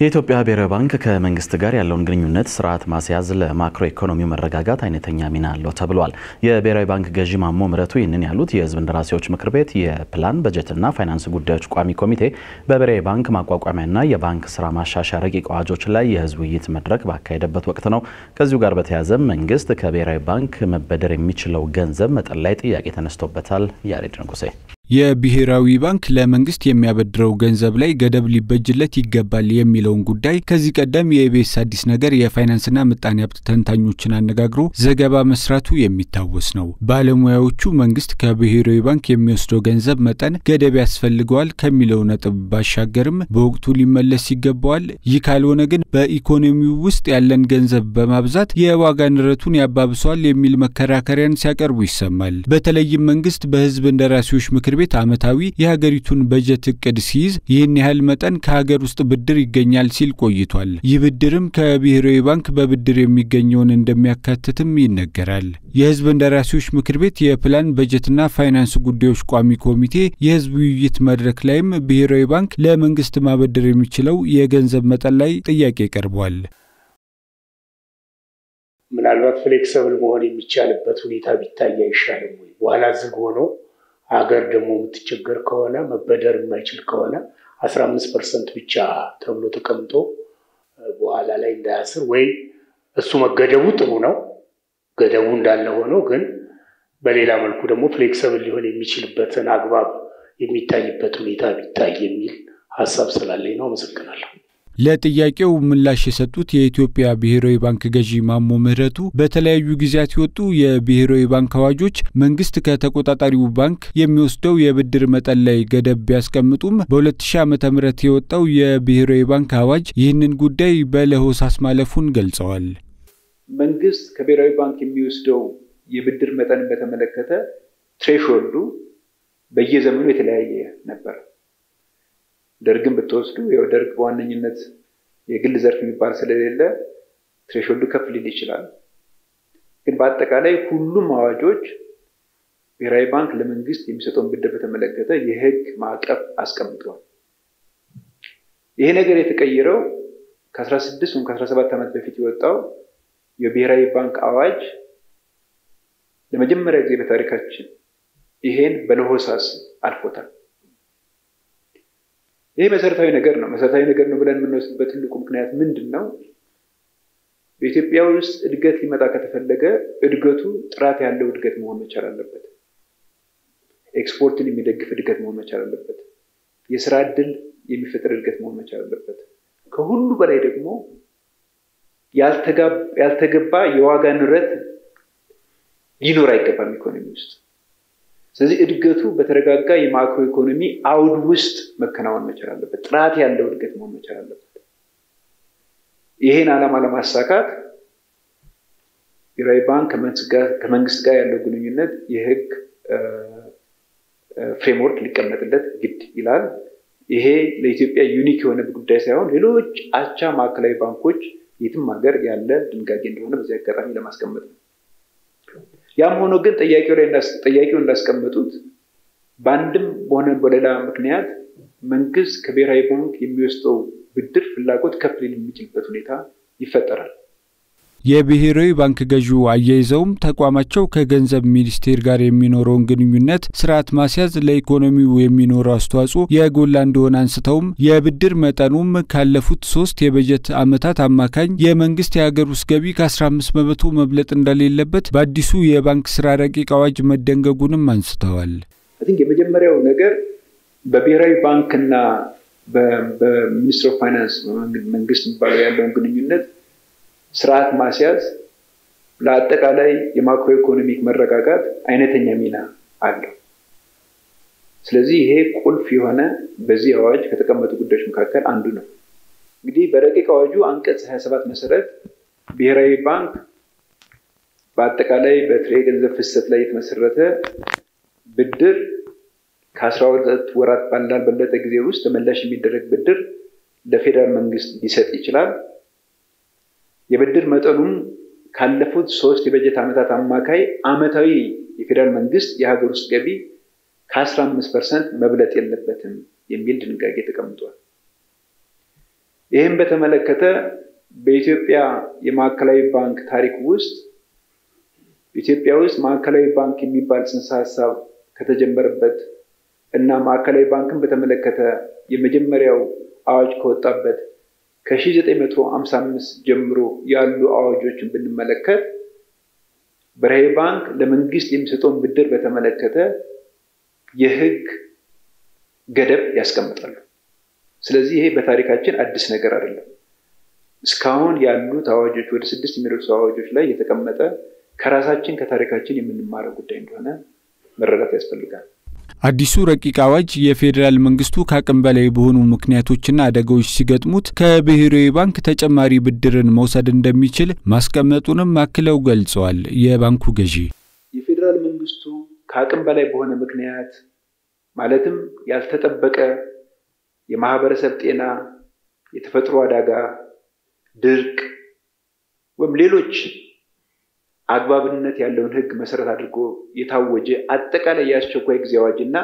የኢትዮጵያ ብሔራዊ ባንክ ከመንግስት ጋር ያለውን ግንኙነት ስርዓት ማስያዝ ለማክሮ ኢኮኖሚው መረጋጋት አይነተኛ ሚና አለው ተብሏል። የብሔራዊ ባንክ ገዢ ማሞ ምህረቱ ይህንን ያሉት የሕዝብ እንደራሴዎች ምክር ቤት የፕላን በጀትና ፋይናንስ ጉዳዮች ቋሚ ኮሚቴ በብሔራዊ ባንክ ማቋቋሚያና የባንክ ስራ ማሻሻያ ረቂቅ አዋጆች ላይ የህዝብ ውይይት መድረክ ባካሄደበት ወቅት ነው። ከዚሁ ጋር በተያያዘ መንግስት ከብሔራዊ ባንክ መበደር የሚችለው ገንዘብ መጠን ላይ ጥያቄ ተነስቶበታል። ያሬድ ንጉሴ የብሔራዊ ባንክ ለመንግስት የሚያበድረው ገንዘብ ላይ ገደብ ሊበጅለት ይገባል የሚለውን ጉዳይ ከዚህ ቀደም የኢቢኤስ አዲስ ነገር የፋይናንስና ምጣኔ ሀብት ተንታኞችን አነጋግሮ ዘገባ መስራቱ የሚታወስ ነው። ባለሙያዎቹ መንግስት ከብሔራዊ ባንክ የሚወስደው ገንዘብ መጠን ገደብ ያስፈልገዋል ከሚለው ነጥብ ባሻገርም በወቅቱ ሊመለስ ይገባዋል፣ ይህ ካልሆነ ግን በኢኮኖሚው ውስጥ ያለን ገንዘብ በማብዛት የዋጋ ንረቱን ያባብሰዋል የሚል መከራከሪያን ሲያቀርቡ ይሰማል። በተለይም መንግስት በህዝብ እንደራሴዎች ምክር ቤት ዓመታዊ የሀገሪቱን በጀት እቅድ ሲይዝ ይህን ያህል መጠን ከሀገር ውስጥ ብድር ይገኛል ሲል ቆይቷል። ይህ ብድርም ከብሔራዊ ባንክ በብድር የሚገኘውን እንደሚያካትትም ይነገራል። የህዝብ እንደራሴዎች ምክር ቤት የፕላን በጀትና ፋይናንስ ጉዳዮች ቋሚ ኮሚቴ የህዝብ ውይይት መድረክ ላይም ብሔራዊ ባንክ ለመንግስት ማበደር የሚችለው የገንዘብ መጠን ላይ ጥያቄ ቀርቧል። ምናልባት ፍሌክሰብል መሆን የሚቻልበት ሁኔታ ቢታይ አይሻልም ወይ? በኋላ ዝግ ሆኖ ሀገር ደግሞ የምትቸገር ከሆነ መበደር የማይችል ከሆነ አስራ አምስት ፐርሰንት ብቻ ተብሎ ተቀምጦ በኋላ ላይ እንዳያስር ወይ እሱ መገደቡ ጥሩ ነው። ገደቡ እንዳለ ሆኖ ግን በሌላ መልኩ ደግሞ ፍሌክሰብል ሊሆን የሚችልበትን አግባብ የሚታይበት ሁኔታ ቢታይ የሚል ሀሳብ ስላለኝ ነው። አመሰግናለሁ። ለጥያቄው ምላሽ የሰጡት የኢትዮጵያ ብሔራዊ ባንክ ገዢ ማሞ ምህረቱ በተለያዩ ጊዜያት የወጡ የብሔራዊ ባንክ አዋጆች መንግስት ከተቆጣጣሪው ባንክ የሚወስደው የብድር መጠን ላይ ገደብ ቢያስቀምጡም በ2000 ዓ ም የወጣው የብሔራዊ ባንክ አዋጅ ይህንን ጉዳይ በለሆሳስ ማለፉን ገልጸዋል። መንግስት ከብሔራዊ ባንክ የሚወስደው የብድር መጠንን በተመለከተ ትሬሾልዱ በየዘመኑ የተለያየ ነበር። ደርግን ብትወስዱ ያው ደርግ በዋነኝነት የግል ዘርፍ የሚባል ስለሌለ ትሬሾልዱ ከፍ ሊል ይችላል። ግን በአጠቃላይ ሁሉም አዋጆች ብሔራዊ ባንክ ለመንግስት የሚሰጠውን ብድር በተመለከተ የህግ ማዕቀፍ አስቀምጠዋል። ይሄ ነገር የተቀየረው ከ16 ወይም ከ17 ዓመት በፊት የወጣው የብሔራዊ ባንክ አዋጅ ለመጀመሪያ ጊዜ በታሪካችን ይሄን በለሆሳስ አልፎታል። ይሄ መሰረታዊ ነገር ነው። መሰረታዊ ነገር ነው ብለን የምንወስድበት ትልቁ ምክንያት ምንድን ነው? በኢትዮጵያ ውስጥ እድገት ሊመጣ ከተፈለገ እድገቱ ጥራት ያለው እድገት መሆን መቻል አለበት። ኤክስፖርትን የሚደግፍ እድገት መሆን መቻል አለበት። የስራ እድል የሚፈጥር እድገት መሆን መቻል አለበት። ከሁሉ በላይ ደግሞ ያልተገባ የዋጋ ንረት ሊኖር አይገባም ኢኮኖሚ ውስጥ። ስለዚህ እድገቱ በተረጋጋ የማክሮ ኢኮኖሚ አውድ ውስጥ መከናወን መቻል አለበት። ጥራት ያለው እድገት መሆን መቻል አለበት። ይሄን ዓላማ ለማሳካት ብሔራዊ ባንክ ከመንግስት ጋር ያለው ግንኙነት የህግ ፍሬምወርክ ሊቀመጥለት ግድ ይላል። ይሄ ለኢትዮጵያ ዩኒክ የሆነ ጉዳይ ሳይሆን ሌሎች አቻ ማዕከላዊ ባንኮች የትም ሀገር ያለ ድንጋጌ እንደሆነ በዚህ አጋጣሚ ለማስቀመጥ ነው። ያም ሆኖ ግን ጠያቂው ላይ ጠያቂው እንዳስቀመጡት በአንድም በሆነ በሌላ ምክንያት መንግስት ከብሔራዊ ባንክ የሚወስደው ብድር ፍላጎት ከፍ ሊል የሚችልበት ሁኔታ ይፈጠራል። የብሔራዊ ባንክ ገዢው አያይዘውም ተቋማቸው ከገንዘብ ሚኒስቴር ጋር የሚኖረውን ግንኙነት ስርዓት ማስያዝ ለኢኮኖሚው የሚኖረው አስተዋጽኦ የጎላ እንደሆነ አንስተውም የብድር መጠኑም ካለፉት ሶስት የበጀት ዓመታት አማካኝ የመንግስት የሀገር ውስጥ ገቢ ከ15 በመቶ መብለጥ እንደሌለበት በአዲሱ የባንክ ስራ ረቂቅ አዋጅ መደንገጉንም አንስተዋል። የመጀመሪያው ነገር በብሔራዊ ባንክና በሚኒስትር ኦፍ ፋይናንስ መንግስት የሚባለው ያለውን ግንኙነት ስርዓት ማስያዝ ለአጠቃላይ የማክሮ ኢኮኖሚክ መረጋጋት አይነተኛ ሚና አለው። ስለዚህ ይሄ ቁልፍ የሆነ በዚህ አዋጅ ከተቀመጡ ጉዳዮች መካከል አንዱ ነው። እንግዲህ በረቂቅ አዋጁ አንቀጽ 27 መሰረት ብሔራዊ ባንክ በአጠቃላይ በጥሬ ገንዘብ ፍሰት ላይ የተመሰረተ ብድር ከአስራ ሁለት ወራት ባልበለጠ ጊዜ ውስጥ ተመላሽ የሚደረግ ብድር ለፌዴራል መንግስት ሊሰጥ ይችላል። የብድር መጠኑም ካለፉት ሶስት የበጀት ዓመታት አማካይ አመታዊ የፌዴራል መንግስት የሀገር ውስጥ ገቢ ከ15 ፐርሰንት መብለጥ የለበትም የሚል ድንጋጌ ተቀምጧል። ይህም በተመለከተ በኢትዮጵያ የማዕከላዊ ባንክ ታሪክ ውስጥ ኢትዮጵያ ውስጥ ማዕከላዊ ባንክ የሚባል ጽንሰ ሀሳብ ከተጀመረበት እና ማዕከላዊ ባንክን በተመለከተ የመጀመሪያው አዋጅ ከወጣበት ከ1955 ጀምሮ ያሉ አዋጆችን ብንመለከት ብሔራዊ ባንክ ለመንግስት የሚሰጠውን ብድር በተመለከተ የሕግ ገደብ ያስቀምጣሉ። ስለዚህ ይሄ በታሪካችን አዲስ ነገር አይደለም። እስካሁን ያሉት አዋጆች ወደ ስድስት የሚደርሱ አዋጆች ላይ የተቀመጠ ከራሳችን ከታሪካችን የምንማረው ጉዳይ እንደሆነ መረዳት ያስፈልጋል። አዲሱ ረቂቅ አዋጅ የፌዴራል መንግስቱ ከአቅም በላይ በሆኑ ምክንያቶችና አደጋዎች ሲገጥሙት ከብሔራዊ ባንክ ተጨማሪ ብድርን መውሰድ እንደሚችል ማስቀመጡንም አክለው ገልጸዋል። የባንኩ ገዢ የፌዴራል መንግስቱ ከአቅም በላይ በሆነ ምክንያት ማለትም ያልተጠበቀ የማህበረሰብ ጤና፣ የተፈጥሮ አደጋ፣ ድርቅ ወይም ሌሎች አግባብነት ያለውን ሕግ መሰረት አድርጎ የታወጀ አጠቃላይ የአስቸኳይ ጊዜ አዋጅ እና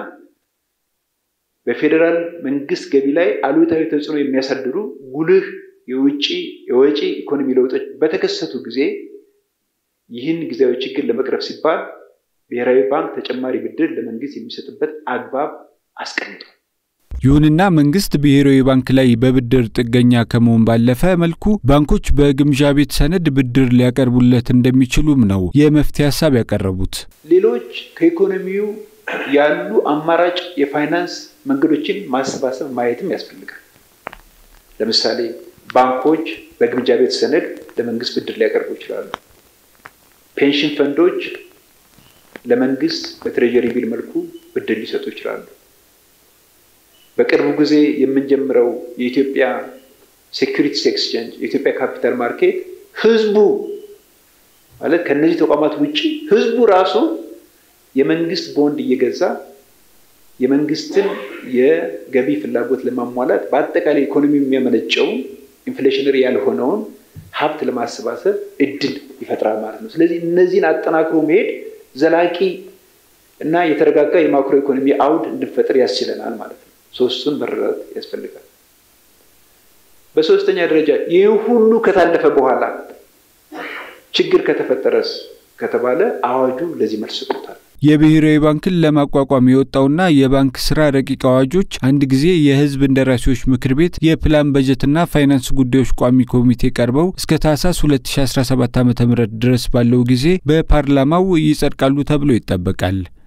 በፌዴራል መንግስት ገቢ ላይ አሉታዊ ተጽዕኖ የሚያሳድሩ ጉልህ የውጭ የወጪ ኢኮኖሚ ለውጦች በተከሰቱ ጊዜ ይህን ጊዜያዊ ችግር ለመቅረፍ ሲባል ብሔራዊ ባንክ ተጨማሪ ብድር ለመንግስት የሚሰጥበት አግባብ አስቀምጧል። ይሁንና መንግስት ብሔራዊ ባንክ ላይ በብድር ጥገኛ ከመሆን ባለፈ መልኩ ባንኮች በግምዣ ቤት ሰነድ ብድር ሊያቀርቡለት እንደሚችሉም ነው የመፍትሄ ሀሳብ ያቀረቡት። ሌሎች ከኢኮኖሚው ያሉ አማራጭ የፋይናንስ መንገዶችን ማሰባሰብ ማየትም ያስፈልጋል። ለምሳሌ ባንኮች በግምጃ ቤት ሰነድ ለመንግስት ብድር ሊያቀርቡ ይችላሉ። ፔንሽን ፈንዶች ለመንግስት በትሬጀሪ ቢል መልኩ ብድር ሊሰጡ ይችላሉ። በቅርቡ ጊዜ የምንጀምረው የኢትዮጵያ ሴኩሪቲስ ኤክስቼንጅ የኢትዮጵያ ካፒታል ማርኬት ህዝቡ ማለት ከነዚህ ተቋማት ውጭ ህዝቡ ራሱ የመንግስት ቦንድ እየገዛ የመንግስትን የገቢ ፍላጎት ለማሟላት በአጠቃላይ ኢኮኖሚ የሚያመነጨውን ኢንፍሌሽነሪ ያልሆነውን ሀብት ለማሰባሰብ እድል ይፈጥራል ማለት ነው። ስለዚህ እነዚህን አጠናክሮ መሄድ ዘላቂ እና የተረጋጋ የማክሮ ኢኮኖሚ አውድ እንድንፈጥር ያስችለናል ማለት ነው። ሶስቱን መረዳት ያስፈልጋል። በሶስተኛ ደረጃ ይህ ሁሉ ከታለፈ በኋላ ችግር ከተፈጠረስ ከተባለ አዋጁ ለዚህ መልስ ሰጥቶታል። የብሔራዊ ባንክን ለማቋቋም የወጣውና የባንክ ስራ ረቂቅ አዋጆች አንድ ጊዜ የሕዝብ እንደራሴዎች ምክር ቤት የፕላን በጀትና ፋይናንስ ጉዳዮች ቋሚ ኮሚቴ ቀርበው እስከ ታህሳስ 2017 ዓ.ም ድረስ ባለው ጊዜ በፓርላማው ይጸድቃሉ ተብሎ ይጠበቃል።